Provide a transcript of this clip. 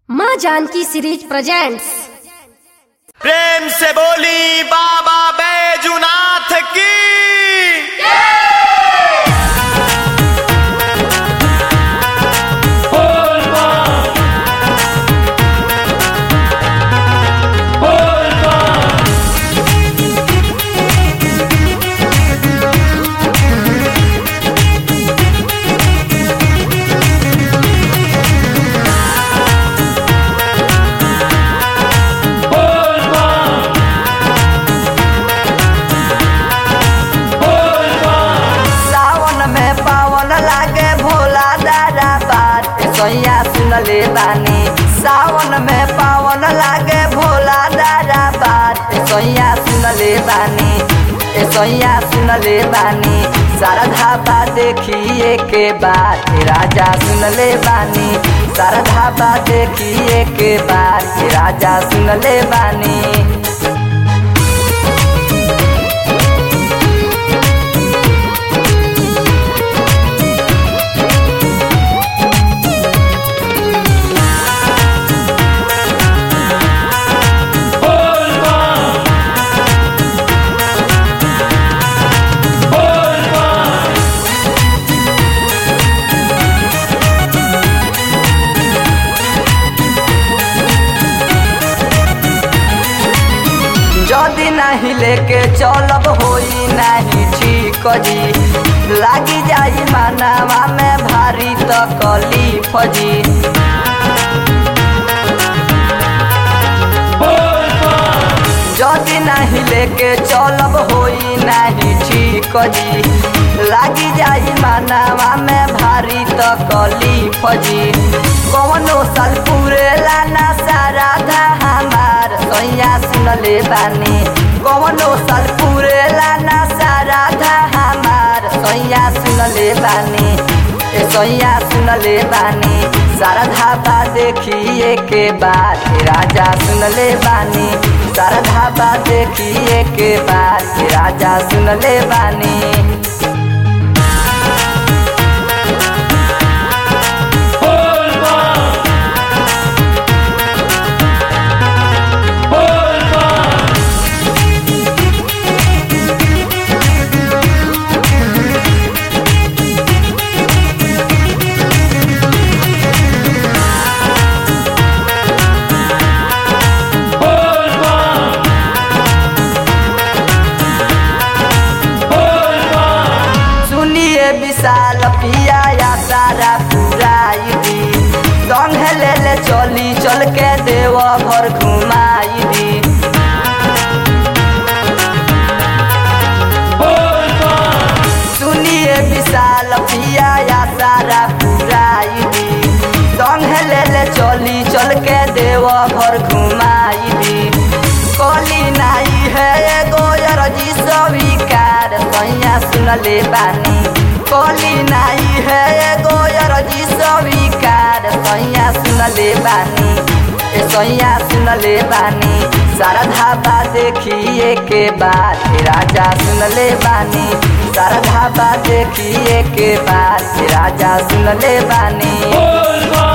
माँ Janaki series presents प्रेम से बोली बाबा बैजुनाथ की सावन में पावन लागे भोला दादा बात सोया सुनले बानी सावन में पावन लागे भोला दादा बात सोया सुनले बानी ए सोया सुनले बानी सारा धाबा देखिए के बात राजा सुनले बानी सारा धाबा देखिए के बात राजा सुनले बानी जदि नहीं लेके चलब होई नहीं ठीक जी लागी जाई मानवा में भारी तकलीफ जी जदि नहीं लेके चलब होई नहीं ठीक जी लागी जाई मानवा में भारी तकलीफ जी कौनो साल पूरेला ना सारा धा हमार सैया सुनले बानी कौनो साल पूरेला ना सारा धा हमार सैया सुनले बानी ए सैया सुनले बानी सारा धाबा देखिए के बाद राजा सुनले बानी सारा धाबा देखिए के बाद राजा सुनले बानी सुनिए विशाल पिया या सारा पुराई दी संग ले ले चली चल के देव घर घुमाई दी सुनिए विशाल पिया या सारा पुराई दी संग ले ले चली चल के देव घर घुमाई दी कली नाई है एगो अरजी स्वीकार सैया सुनले बानी कली नाई है एगो अरजी स्वीकार सैया सुनले बानी ए सैया सुनले बानी सारा धाबा देखिए के बाद राजा सुनले बानी सारा धाबा देखिए के बाद राजा सुनले बानी